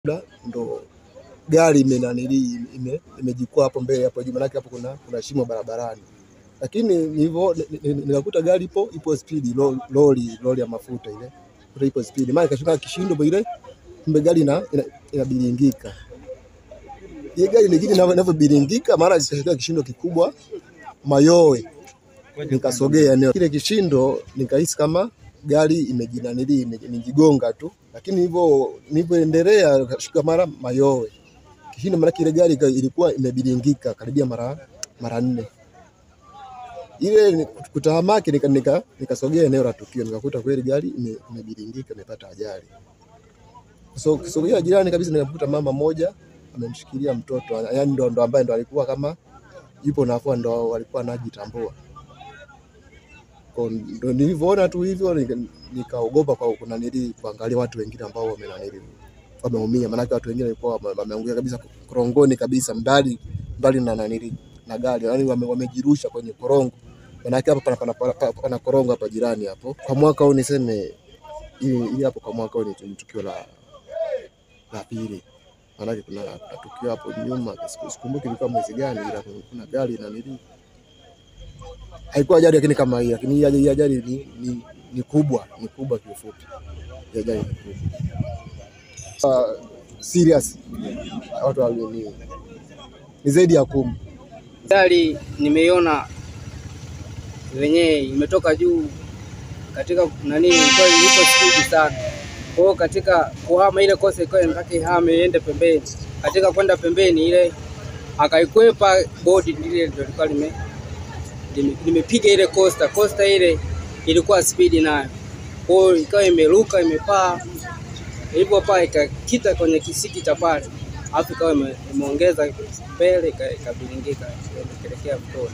labda ndo gari imenanili ime, imejikwaa hapo mbele hapo juu, manake hapo kuna, kuna shimo barabarani, lakini nilivyo ni- ni- nikakuta gari ipo ipo spidi, lo- lori lori ya mafuta ile kuta ipo spidi, maana ikashuka kishindo ile, kumbe gari ina ina- inabilingika ile gari nyingine inavyo- inavyobilingika, mara ikashuka kishindo kikubwa mayowe, nikasogea eneo kile kishindo, nikahisi kama gari imejinanili ime- imejigonga tu, lakini hivyo nilivyoendelea kashuka mara mayowe kishindo, maana ile gari ika- ilikuwa imebilingika karibia mara mara nne. Ile ni- kutahamaki, nika- nika- nikasogea eneo la tukio, nikakuta kweli gari ime- imebilingika, imepata ajali. So kisogea jirani kabisa, nikakuta mama moja amemshikilia mtoto, yaani ndo, ndo ambaye ndo alikuwa kama yupo nafua, ndo walikuwa anajitambua. Kwa ndo nilivyoona tu hivyo nika- nikaogopa kwa kuna nili kuangalia watu wengine ambao wamenanili wameumia, maanake watu wengine walikuwa wame- wameanguka kabisa korongoni kabisa, mbali mbali na nanili na gari, yani wame, wamejirusha kwenye korongo, maanake hapa pana, pana, pana, pana, pana korongo hapa jirani hapo. Kwa mwaka huu niseme ili ili hapo kwa mwaka huu ni ni tukio la la pili, maanake kuna, kuna tukio hapo nyuma, siku- sikumbuki ilikuwa mwezi gani, ila kuna gari nanili haikuwa ajali lakini kama hii, lakini hii ajali, hii ajali ni, ni, ni kubwa ni kubwa kiufupi, hii ajali ni kubwa uh, serious watu wa- ni, ni zaidi ya kumi. Gari nimeiona wenyewe imetoka juu katika nani, ilikuwa ipo spidi sana. Kwa hiyo katika kuhama ile kosa ilikuwa inataka ihame iende pembeni, katika kwenda pembeni ile akaikwepa bodi lile ndio lilikuwa lime lime- limepiga ile costa costa ile ilikuwa spidi nayo, kwa hiyo ikawa imeruka imepaa, ilipopaa ikakita kwenye kisiki cha pale, alafu ikawa ime- imeongeza mbele ika- ikabilingika ikaelekea mtoni.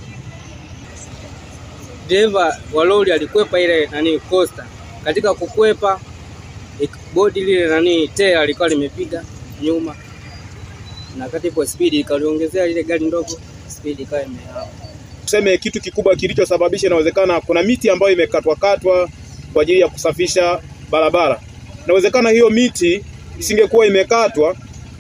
Dereva wa lori alikwepa ile nani costa, katika kukwepa ik- bodi lile nani tela lilikuwa limepiga nyuma, na kati ipo spidi ikaliongezea lile gari ndogo spidi ikawa imehama. tuseme kitu kikubwa kilichosababisha, inawezekana kuna miti ambayo imekatwa katwa kwa ajili ya kusafisha barabara. Inawezekana hiyo miti isingekuwa imekatwa,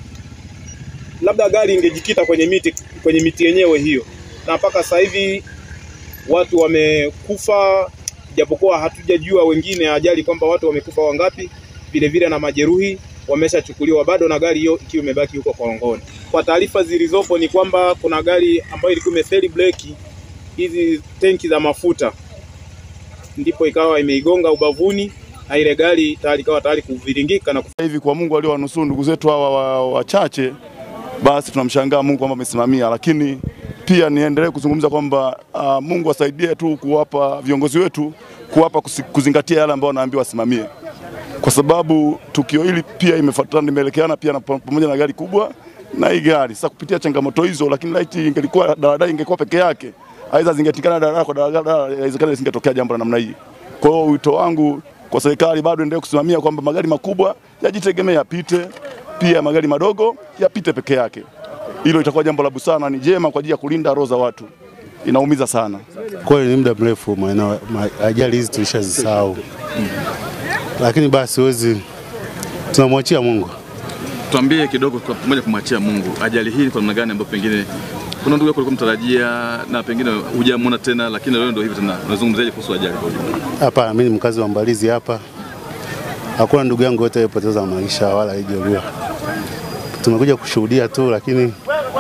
labda gari ingejikita kwenye miti kwenye miti yenyewe hiyo, na mpaka sasa hivi watu wamekufa, japokuwa hatujajua wengine ajali kwamba watu wamekufa wangapi, vile vile na majeruhi wameshachukuliwa bado, na gari hiyo ikiwa imebaki huko Korongoni. Kwa taarifa zilizopo ni kwamba kuna gari ambayo ilikuwa imefeli breki hizi tenki za mafuta, ndipo ikawa imeigonga ubavuni na ile gari tayari ikawa tayari kuviringika na hivi kwa Mungu aliowanusuru ndugu zetu hawa wa- wachache, basi tunamshangaa Mungu kwamba amesimamia, lakini pia niendelee kuzungumza kwamba uh, Mungu asaidie tu kuwapa viongozi wetu kuwapa kusi- kuzingatia yale ambayo wanaambiwa wasimamie, kwa sababu tukio hili pia imefuatana limeelekeana pia na pa- pamoja na gari kubwa na hii gari. Sasa kupitia changamoto hizo, lakini laiti ingelikuwa daladala ingekuwa peke yake, aidha zingetikana daladala kwa daladala, inawezekana isingetokea jambo la namna hii. Kwa hiyo wito wangu kwa serikali bado endelee kusimamia kwamba magari makubwa yajitegemee yapite, pia magari madogo yapite peke yake. Hilo itakuwa jambo la busara na ni jema kwa ajili ya kulinda roho za watu. Inaumiza sana. Kweli ni muda mrefu maeneo ma, ajali hizi tulishazisahau, lakini basi huwezi, tunamwachia Mungu. Tuambie kidogo kwa pamoja kumwachia Mungu, ajali hii kwa namna gani ambayo pengine kuna ndugu yako ulikuwa mtarajia na pengine hujamwona tena, lakini leo ndio hivi tena, unazungumzaje kuhusu ajali kwa ujumla? Hapa mimi ni mkazi wa Mbalizi hapa, hakuna ndugu yangu yote aliyepoteza maisha wala alijeruhiwa. Tumekuja kushuhudia tu, lakini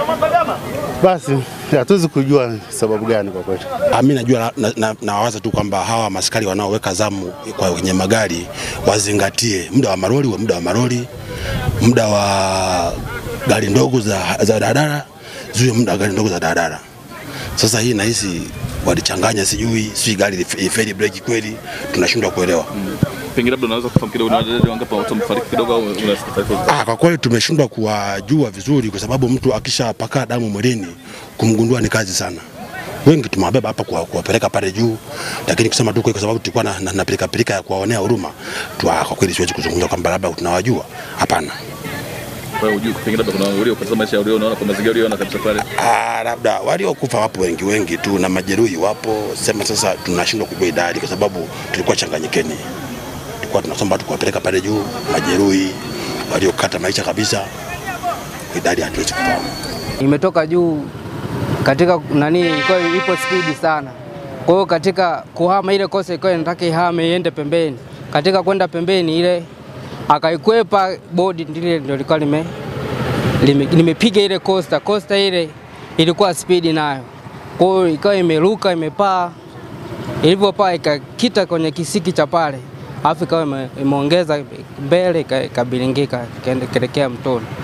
basi hatuwezi kujua sababu gani kwa kweli. Ah, mi najua nawaza na, na nawaza tu kwamba hawa maskari wanaoweka zamu kwa kwenye magari wazingatie muda wa maroli wa muda wa maroli, muda wa gari ndogo za, za daladala ziwe muda wa gari ndogo za daladala. Sasa hii nahisi walichanganya, sijui sijui gari ilif- ifeli breki kweli, tunashindwa kuelewa. Pengine labda unaweza kufahamu kidogo, ni wajaji wangapi watu wamefariki kidogo, au unasikia taarifa? Ah, kwa kweli tumeshindwa kuwajua vizuri, kwa sababu mtu akishapaka damu mwilini kumgundua ni kazi sana. Wengi tumewabeba hapa kuwa- kuwapeleka pale juu, lakini kusema tu kweli, kwa sababu tulikuwa na, na, na pilika pilika ya kuwaonea huruma tu, ah, kwa kweli siwezi kuzungumza kwamba labda tunawajua, hapana. Kwa hiyo hujui, pengine labda kuna waliopoteza maisha yao, unaona kwa mazingira uliona kabisa pale. Ah, labda waliokufa wapo wengi wengi tu na majeruhi wapo, sema sasa tunashindwa kujua idadi kwa sababu tulikuwa changanyikeni, tulikuwa tunasoma tu kuwapeleka pale juu, majeruhi waliokata maisha kabisa, idadi hatuwezi kufahamu. imetoka juu katika nani, ilikuwa ipo spidi sana. Kwa hiyo katika kuhama ile kosa ilikuwa inataka ihame iende pembeni, katika kwenda pembeni ile akaikwepa bodi, ndile ndio likuwa lime lime- limepiga ile costa. Costa ile ilikuwa spidi nayo, kwa hiyo ikawa imeruka imepaa, ilivyopaa ikakita kwenye kisiki cha pale, alafu ikawa ime- imeongeza mbele ika- ikabilingika ikaenda- ikaelekea mtoni.